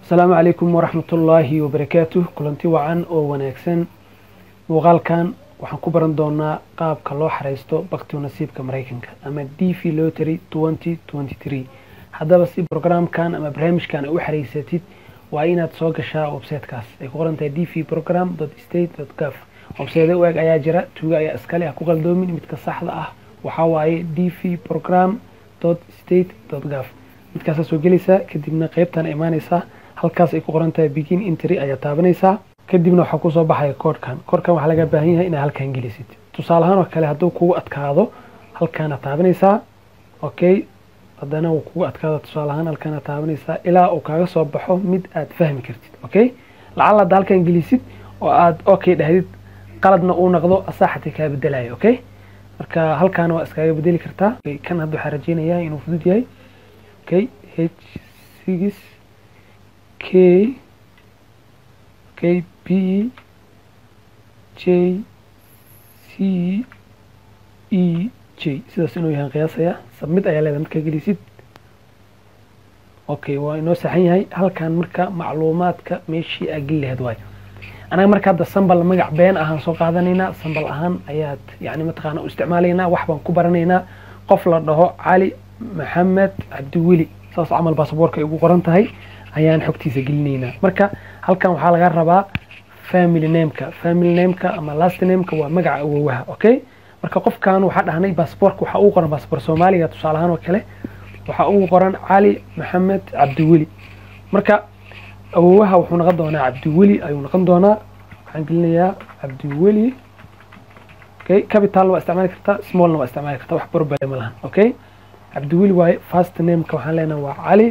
asalaamu calaykum waraxmatullaahi wabarakaatuh kulanti wacan oo wanaagsan muuqaalkan waxaan ku baran doonaa qaabka loo xareysto baktiga nasiibka maraykanka ama d v lottery twenty twenty three haddaba si programkan ama barnaamijkan ay u xareysatid waa inaad soo gashaa websitekaas ay ku qoran tahay d v program state gov website u eg ayaa jira tuuga ayaa iskale ha ku qaldoomin midka saxda ah waxaa waaye d v program state gov midkaasaa soo gelaysaa kadibna qeybtan imaanaysaa halkaas ay ku qoran tahay begin intry ayaa taabanaysaa kadibna waxaa kusoo baxaya koodhkan koodhkan waxaa laga baahan yahay inaad halkan gelisid tusaale ahaan oo kale hadduu kugu adkaado halkaana taabanaysaa okay haddana uu kugu adkaado tusaale ahaan halkaana taabanaysaa ilaa uu kaaga soo baxo mid aad fahmi kartid okay lacala hadda halkan gelisid oo aad okay dhahdid qaladna uu noqdo asaa xatii kaa bedelayo okay marka halkaana waa iskaaga bedeli kartaa kan hadda waxaa rajeynayaa inuu fudud yahay okay h six k okay b j c e j sidaas inuu yahan qiyaasaya sabmid ayaa leedahay markaa gelisid okay waa inoo saxan yahay halkan marka macluumaadka meeshii aa geli lahayd waayo anaga marka hadda sambal magac been ahaan soo qaadanaynaa sambal ahaan ayaad yani mataqaana u isticmaalaynaa wax baan ku baranaynaa qof la dhaho cali maxamed cabdiweli saas camal baasaboorka ay ugu qoran tahay ayaan xogtiisa gelinaynaa marka halkan waxaa laga rabaa family nameka family nameka ama last nameka waa magaca awowaha okay marka qofkan waxaa dhahnay baasaboorka waxaa ugu qoran baasaboor soomaaliga tusaale ahaan oo kale waxaa ugu qoran cali maxamed cabdiweli marka awowaha wuxuu noqon doonaa cabdiweli ayuu noqon doonaa waxaan gelinayaa cabdiweli okay capitalna waa isticmaali kartaa smallna waa isticmaali kartaa wax borbale ma lahan okay cabdiweli waaye first nameka waxaan leenahay waa cali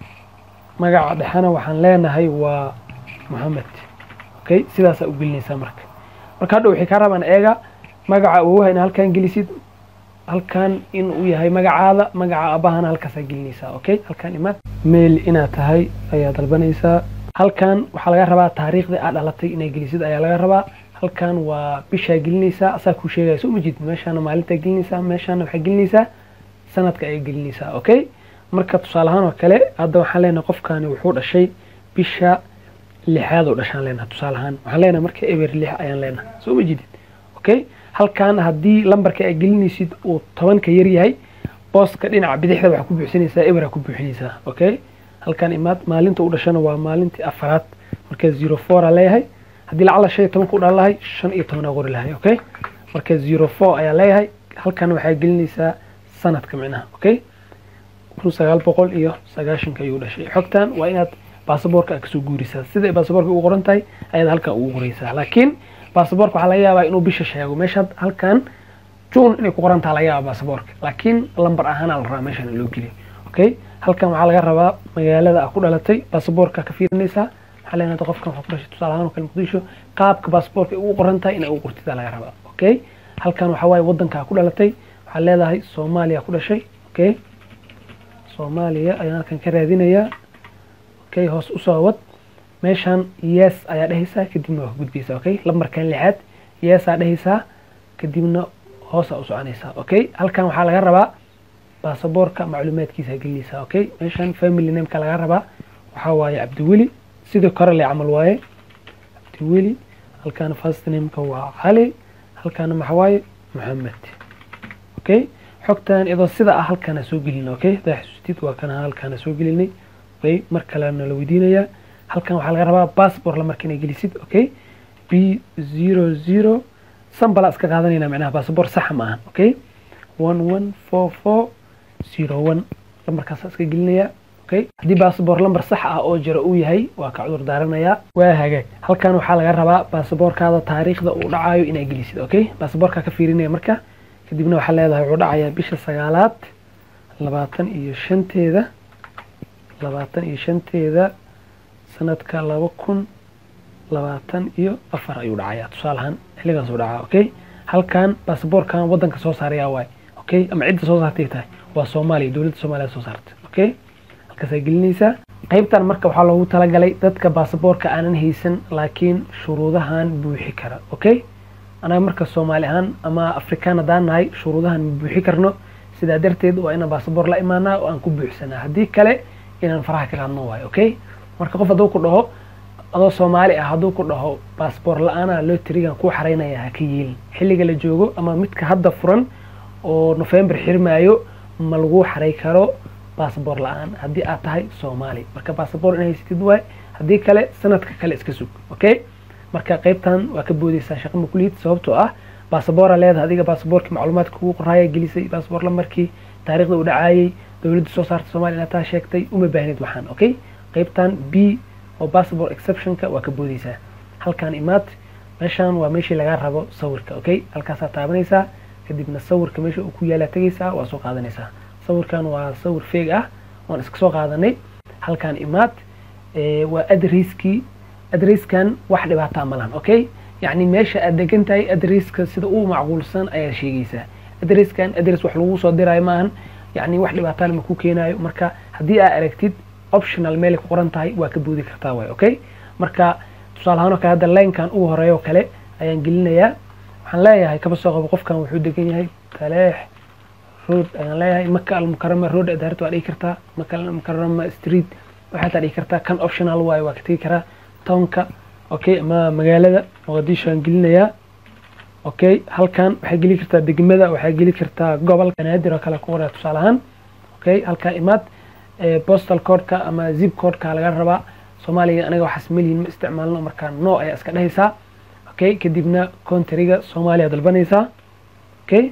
magaca dhexena waxaan leenahay waa mohamed okay sidaasaa u gelinaysaa marka marka hadha waxay kaa rabaan eega magaca awowaha ina halkan gelisid halkan in uu yahay magacaada magaca abahana halkaasaa gelinaysaa okay halkan imaad mail inaad tahay ayaa dalbanaysaa halkan waxaa laga rabaa taariikhda aad dhalatay inaa gelisid ayaa laga rabaa halkan waa bishaa gelinaysaa asaa kuu sheegaya soo majid meeshaana maalintaa gelinaysaa meeshaana waxaa gelinaysaa sanadka ayaa gelinaysaa okay marka tusaale ahaan oo kale hadda waxaan leenahay qofkani wuxuu dhashay bisha lixaad oo dhashaan leenahay tusaale ahaan waxaan leenahay marka eber lix ayaan leenahay soo ma jidid okay halkan haddii lambarka aad gelinaysid uu tobanka yar yahay booska dhinaca bidixda waxaa ku buuxsanaysaa eber aa ku buuxinaysaa okay halkan imaad maalinta u dhashana waa maalintii afaraad marka zero four aa leeyahay haddii lacala shan iyo tobanka u dhalan lahay shan iyo toban aa qori lahay okay marka zero four ayaa leeyahay halkan waxaa gelinaysaa sanadka micnaha okay kun sagaal boqol iyo sagaashanka ayuu dhashay xogtan waa inaad baasaboorka kasoo guurisaa sida ay baasaboorka ugu qoran tahay ayaad halkan ugu qoraysaa laakiin baasaboorka waxaa laga yaabaa inuu bisha sheego meeshaad halkan june inay ku qoran taha laga yaaba baasaboorka laakiin lambar ahaana la rabaa meeshan loo geliyo okay halkan waxaa laga rabaa magaalada aa ku dhalatay baasaboorka ka fiirinaysaa waxaa leenahay qofkan waxaa ku dhashay tusaale ahaan oo kale muqdisho qaabka baasaboorka ay ugu qoran tahay inay ugu qortida laga rabaa okay halkan waxaa waaye waddanka aa ku dhalatay waxaad leedahay soomaaliya ku dhashay okay soomaaliya ayaan halkan ka raadinayaa okay hoos usoo wad meeshan yes ayaa dhehaysaa kadibna waa gudbaysaa okay lambarkan lixaad yes aa dhehaysaa kadibna hoosaa u soconaysaa okay halkan waxaa laga rabaa baasaboorka macluumaadkiisa gelinaysaa okay meeshan family nameka laga rabaa waxaa waaye cabdiweli sidoo kore le camal waaye cabdiweli halkan first nameka waa cali halkaana maxaa waaye maxamed okay xogtan iyadoo sida ah halkaana soo gelina okay hadaa xasuustid waa kana halkaana soo gelinay okay mar kalena la weydiinayaa halkan waxaa laga rabaa passport lamarka inay gelisid okay b zero zero sambala iska qaadanayna micnaha passport saxa ma ahan okay one one four four zero one lambarkaasa iska gelinaya okay haddii passport lambar sax ah oo jira uu yahay waa ka cudur daaranayaa waa hagaag halkan waxaa laga rabaa baasaboorkaada taariikhda uu dhacayo inaa gelisid okay baasaboorkaa ka fiirinaya marka kadibna waxaa leedahay wuxuu dhacayaa bisha sagaalaad labaatan iyo shanteeda labaatan iyo shanteeda sanadka laba kun labaatan iyo afar ayuu dhacayaa tusaale ahaan xilligaas uu dhacaa okay halkan baasaboorkan waddanka soo saarayaa waay okay ama cidda soo saartay tahay waa soomaaliya dowladda soomaaliya soo saartay okay halkaasaa gelinaysaa qaybtan marka waxaa loogu talagalay dadka baasaboorka aanan haysan laakiin shuruudahan buuxi kara okay anaga marka soomaali ahaan ama afrikaan haddaan nahay shuruudahan ma buuxi karno sidaa darteed waa inaan baasaboor la imaanaa oo aan ku buuxsanaa haddii kale inaan faraha ka qaadno waayo okay marka qof hadduu ku dhaho adoo soomaali ah hadduu ku dhaho baasboor la-aana loterigan kuu xaraynaya ha ka yeelin xilliga la joogo ama midka hadda furan oo november xirmaayo ma lagu xaray karo baasboor la-aan haddii aad tahay soomaali marka baasboor in haysatid waay haddii kale sanadka kale iska sug okay marka qaybtan waa ka boodeysaa shaqa makuliyid sababtoo ah baasboora leedahay adiga baasboorkii macluumaadka kugu qoraaya gelisay baasboor lamarkii taariikhda uu dhacaayay dowladda soo saarta somalia inaad taa sheegtay uma baahnid waxaan okay qaybtan b oo bassabort exceptionka waa ka boodeysaa halkaan imaad meeshaan waa meeshii lagaa rabo sawirka okay halkaasaa taabanaysaa kadibna sawirka meesha uu ku yaalaa tegaysaa waa soo qaadanaysaa sawirkan waa sawir feeg ah oon iska soo qaadanay halkaan imaad waa adreskii adreskan wax dhibaataa ma lahan okay yacni meesha aad degan tahay adreska sida uu macquulsan ayaad sheegaysaa adreskan adres wax lagu soo diraayo maahan yacni wax dhibaataana ma ku keenaayo marka haddii aad aragtid optional meel ku qoran tahay waa ka boodi kartaa waay okay marka tusaale ahaan oo kale hadda linekan ugu horeeya oo kale ayaan gelinayaa waxaan leeyahay kaba soo qabo qofkan wuxuu degan yahay taleex road ayaan leeyahay maka almukarama road adaarta waa dhigi kartaa maka almukarama street waxaad dhigi kartaa kan optional waayo waa ka tegi karaa townka okay ama magaalada muqadisho aan gelinayaa okay halkan waxay geli kartaa degmada waxay geli kartaa gobolka banaadir oo kale ku qoraa tusaale ahaan okay halkaa imaad postal codeka ama zip codeka laga rabaa soomaaliga anaga waxaas melihin ma isticmaalno markaa no ayaa iska dhehaysaa okay kadibna countryga soomaaliya dalbanaysaa okay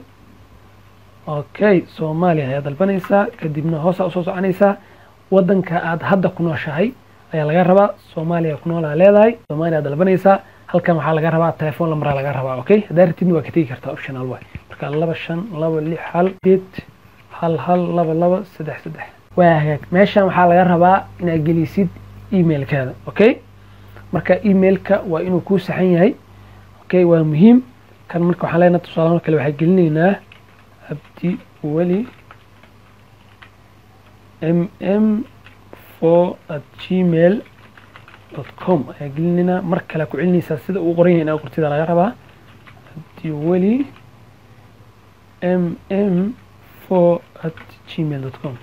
okay soomaaliya ayaa dalbanaysaa kadibna hoosaa usoo soconaysaa wadanka aad hadda ku nooshahay ayaa laga rabaa soomaaliya ku noolaa leedahay soomaaliya dalbanaysaa halkan waxaa laga rabaa telephone lambaraa laga rabaa okay haddaa ratidna waa ka tegi kartaa optional waay marka laba shan laba lix hal sideed hal hal laba laba saddex saddex waa hagaag meeshan waxaa laga rabaa inaad gelisid emailkaada okay marka emailka waa inuu kuu saxan yahay okay waa muhiim kan marka waxaan leenahay tusaalahan kale waxaa gelinaynaa abdi weli m m four at gmail dot com ayaa gelinaynaa mar kale ku celinaysaa sida uu qoran yahay inaa qortida laga rabaa abdi weli m m four at gmail dot com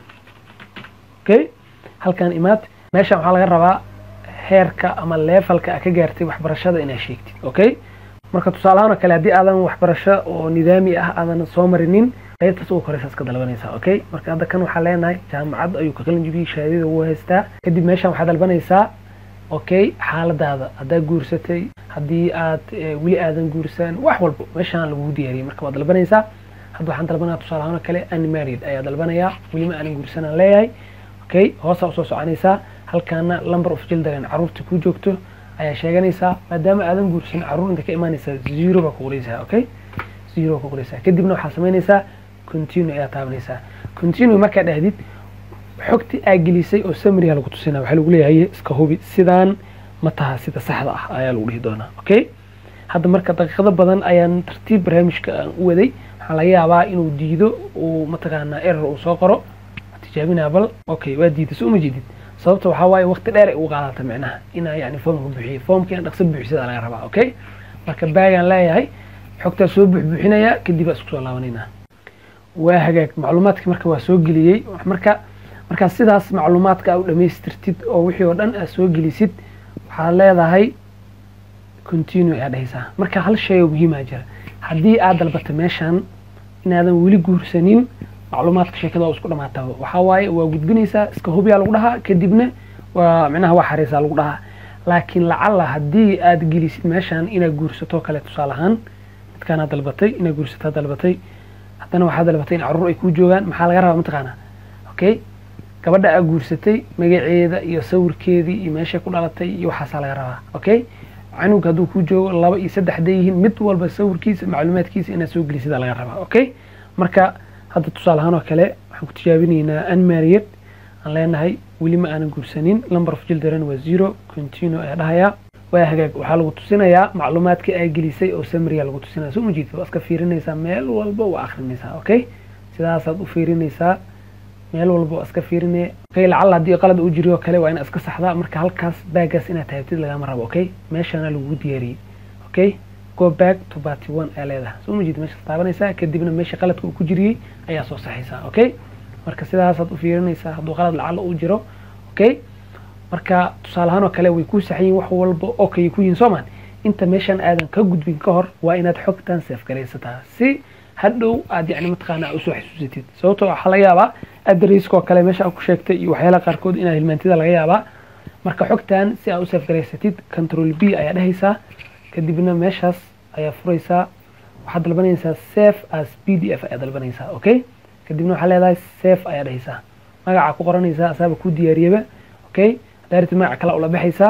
okay halkan imaad meeshan waxaa laga rabaa heerka ama leefalka a ka gaartay waxbarashada inaad sheegtid okay marka tusaalahaan oo kale haddii aadan waxbarasho oo nidaami ah aadan soo marinin qaybtaas ugu koreysa iska dalbanaysaa okay marka hadda kan waxaa leenahay jaamacad ayuu ka qalin jibiyey shahaadada ugu haystaa kadib meeshan waxaa dalbanaysaa okay xaaladaada haddaa guursatay haddii aad weli aadan guursan wax walba meeshaan lagugu diyaariyey marka waad dalbanaysaa hadda waxaan dalbanaya tusaale ahaan oo kale unmarried ayaa dalbanayaa welima aanan guursanaan leeyahay okay hoosaa usoo soconaysaa halkaana number of children caruurta ku joogto ayaa sheeganaysaa maadaama aadan guursan caruur inta ka imaanaysaa zero baa ku qoraysaa okay zero baa ku qoraysaa kadibna waxaa samaynaysaa continue ayaa taabanaysaa continue markaa dhahdid xogti aa gelisay oo samriga lagu tusinaa waxaa lagu leeyahay iska hubi sidaan ma taha sida saxda ah ayaa lagu dhihi doonaa okay hadda marka daqiiqado badan ayaan tartiib barnaamijka aan u waday waxaa laga yaabaa inuu diido uu mataqaanaa error uu soo qoro tijaabinaa bal okay waa diiday soo uma jeedid sababta waxaa waaye waqti dheer ay ugu qaadata micnaha inaa yani foomka buuxiyo foomka in dhaqso buuxisada laga rabaa okay marka baagaan leeyahay xogtaa soo buuxbuuxinayaa kadib aa isku soo laabanaynaa waa hagaag macluumaadka marka waa soo geliyey marka markaa sidaas macluumaadka aa u dhamaystirtid oo wixii oo dhan aad soo gelisid waxaad leedahay continue ayaa dhehaysaa marka hal shay oo muhiimaa jira haddii aad dalbata meeshan inaadan weli guursanin macluumaadka sheekada waa isku dhamaataba waxaa waaye waa gudbinaysaa iska hubiyaa lagu dhahaa kadibna waa micnaha waa xareysaa lagu dhahaa laakiin lacalla haddii aad gelisid meeshan inaad guursato kale tusaale ahaan midkaanaad dalbatay inaad guursataa dalbatay haddana waxaa dalbatay in carruur ay kuu joogaan maxaa laga rabaa mataqaanaa okay gabadha aa guursatay magaceeda iyo sawirkeedii iyo meeshay ku dhalatay iyo waxaasaa laga rabaa okay canug hadduu kuu joogo laba iyo saddex hadday yihiin mid walba sawirkiisa macluumaadkiisa inaad soo gelisidaa laga rabaa okay marka hadda tusaale ahaan oo kale waxaan ku tijaabinaynaa unmarried aan leenahay weli ma aanan guursanin number of children waa zero continue ayaa dhahayaa waa hagaag waxaa lagu tusinayaa macluumaadka aa gelisay oo samriya lagu tusinaya soo majeedka waa iska fiirinaysaa meel walba waa akrinaysaa okay sidaasaad u fiirinaysaa meel walba waa iska fiirinaya okay lacalla haddii qalad uu jiriyo kale waa inaad iska saxdaa marka halkaas baagaas inaad taabtid lagama rabo okay meeshana lagugu diyaariyey okay go back to party one ayaa leedahay soo majeed meeshaas taabanaysaa kadibna meesha qaladka uu ku jiriyey ayaa soo saxaysaa okay marka sidaasaad u fiirinaysaa hadduu qalad lacalla uu jiro okay marka tusaale ahaan oo kale way kuu saxan yihin wax walba oo kay ku yihin soomaan inta meeshan aadan ka gudbin ka hor waa inaad xogtan seefgaraysataa si hadhow aad yani mataqaana usoo xasuusatid sababtoo waxaa laga yaabaa adreskoo kale meesha aad ku sheegtay iyo waxyaalaha qaarkood inaad hilmaantida laga yaabaa marka xogtan si aad u seefgaraysatid control b ayaa dhehaysaa kadibna meeshaas ayaa furaysaa waxaad dalbanaysaa safe as p d f ayaa dalbanaysaa okay kadibna waxaa leedahay safe ayaa dhehaysaa magacaa ku qoranaysaa asaaba ku diyaariyaba okay daarti magaca kale ula baxaysaa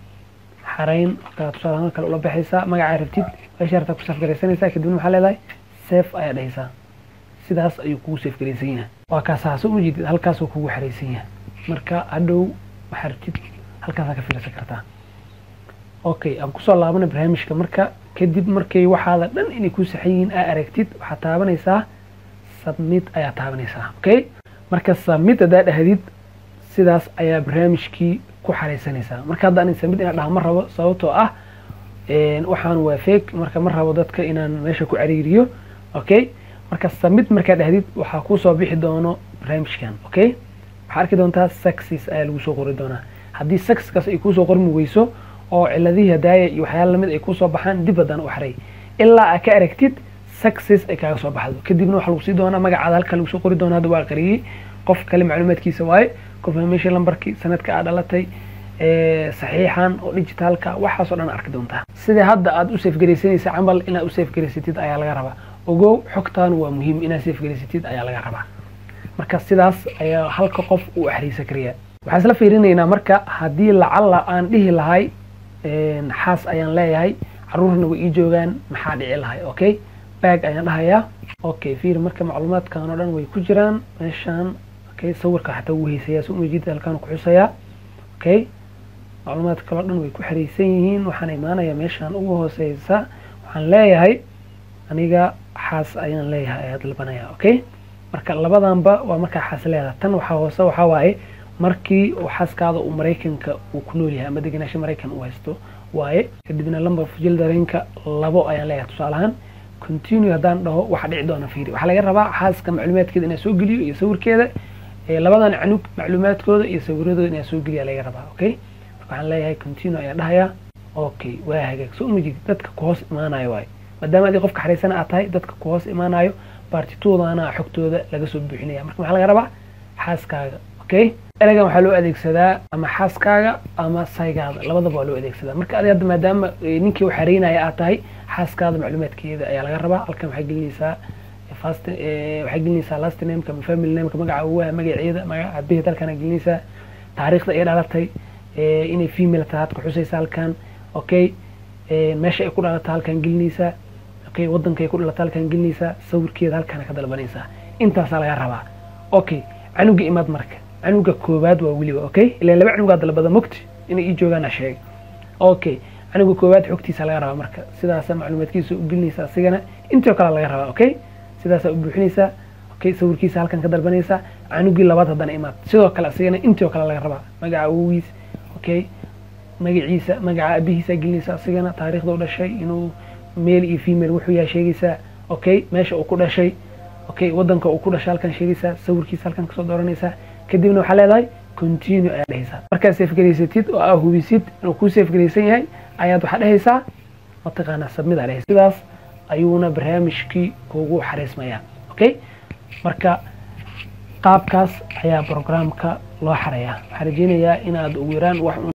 xarayn markaa tusaale ahaan kale ula baxaysaa magacaa rabtid meesha rabtaa ku seefgaraysanaysaa kadibna waxaa leedahay safe ayaa dhehaysaa sidaas ayuu kugu seefgaraysan yahay waa kaas haase u jeedid halkaasuu kugu xaraysan yahay marka hadhow waxaa rabtid halkaasaa ka fiirsan kartaa okay aan kusoo laabana barnaamijka marka kadib markay waxaada dhan inay ku saxan yihiin aa aragtid waxaad taabanaysaa submit ayaa taabanaysaa okay marka submit haddaa dhahdid sidaas ayaa barnaamijkii ku xaraysanaysaa marka hadda anin submit inaan dhaha ma rabo sababtoo ah waxaan waa fake marka ma rabo dadka inaan meesha ku cariiriyo okay marka submit markaa dhahdid waxaa kuusoo bixi doono barnaamijkan okay waxaa arki doontaa success ayaa lagu soo qori doonaa haddii successkaas ay kuusoo qormi weyso oo ciladihii hadaaya iyo waxyaala lamid ay kusoo baxaan dib haddana u xaray ilaa aa ka aragtid success ay kaaga soo baxdo kadibna waxaa lagu sii doonaa magacaada halkan lagu soo qori doona hadda waa qariyey qof kale macluumaadkiisa waaye confirmation numberkii sanadka aad dhalatay saxiixan oo digitaalka waxaasoo dhan arki doontaa sida hadda aad u safgaraysanaysa camal inaad u safgaraysatid ayaa laga rabaa ogow xogtaan waa muhiim inaad safgaraysatid ayaa laga rabaa marka sidaas ayaa halka qof uu axriisa kariyaa waxaan isla fiirinaynaa marka haddii lacalla aan dhihi lahay xaas ayaan leeyahay caruurna way ii joogaan maxaa dhici lahay okay bag ayaan dhahayaa okay fiir marka macluumaadkan oo dhan way ku jiraan meeshaan okay sawirka xataa wuu haysayaa si umajid halkaan ku xusayaa okay macluumaadka kaloo dhan way ku xariisan yihiin waxaan imaanayaa meeshaan ugu hooseysa waxaan leeyahay aniga xaas ayaan leeyahay ayaa dalbanaya okay marka labadanba waa markaa xaas leedahay tan waxaa hoose waxaa waaye markii uu xaaskaada uu maraykanka uu ku nool yahay ama degenaansho maraykan uu haysto waaye kadibna lambar fujil dareenka labo ayaan leeyahay tusaale ahaan continue haddaan dhaho waxa dhici doona fiiri waxaa laga rabaa xaaska macluumaadkeeda inaa soo geliyo iyo sawirkeeda labadan canug macluumaadkooda iyo sawiradooda inaa soo geliya laga rabaa okay waxaan leeyahay continue ayaan dhahayaa okay waa hagaag soo umajid dadka ku hoos imaanayo waaye maadaama adii qofka xariisana aad tahay dadka ku hoos imaanayo baartitoodana xogtooda laga soo buuxinaya marka maxaa laga rabaa xaaskaaga okay eragan waxaa loo adeegsadaa ama xaaskaaga ama saygaada labadaba waa loo adeegsadaa marka adi hadda maadaama ninkii u xareynaya aad tahay xaaskaada macluumaadkeeda ayaa laga rabaa halkan waxay gelinaysaa fast waxay gelinaysaa last nameka ama family nameka magaca uwaha magaceeda magaca abehed halkan gelinaysaa taariikhda ay dhalatay inay female tahay hadka xusaysa halkan okay meesha ay ku dhalata halkan gelinaysaa okay waddanka ay ku dhalata halkan gelinaysaa sawirkeeda halkan ka dalbanaysaa intaasaa laga rabaa okay canuga imaad marka canuga koowaad waa weliba okay ilaa laba canugaa dalbada mogti inay ii joogaan sheeg okay canuga koowaad xogtiisa laga rabaa marka sidaasa macluumaadkiisa u gelinaysa asigana intoo kale laga rabaa okay sidaasaa u buuxinaysaa okay sawirkiisa halkan ka dalbanaysaa canugii labaad haddana imaad sidoo kale asigana intoo kale laga rabaa magaca awogiis okay magaciisa magaca abihiisa gelinaysa asigana taariikhda u dhashay inuu male iyo female wuxuu yahay sheegaysaa okay meesha uu ku dhashay okay waddanka uu ku dhashay halkan sheegaysaa sawirkiisa halkan kasoo dooranaysaa kadibna waxaa leedahay continue ayaa dhehaysaa markaad safgaraysatid oo aa hubisid inuu kuu safgaraysan yahay ayaad waxaa dhehaysaa mataqaanaa submit aa dhehaysa sidaas ayuuna barnaamijkii kugu xariismayaa okay marka qaabkaas ayaa programka loo xareeyaa waxaan rajeynayaa inaad ugu yaraan wax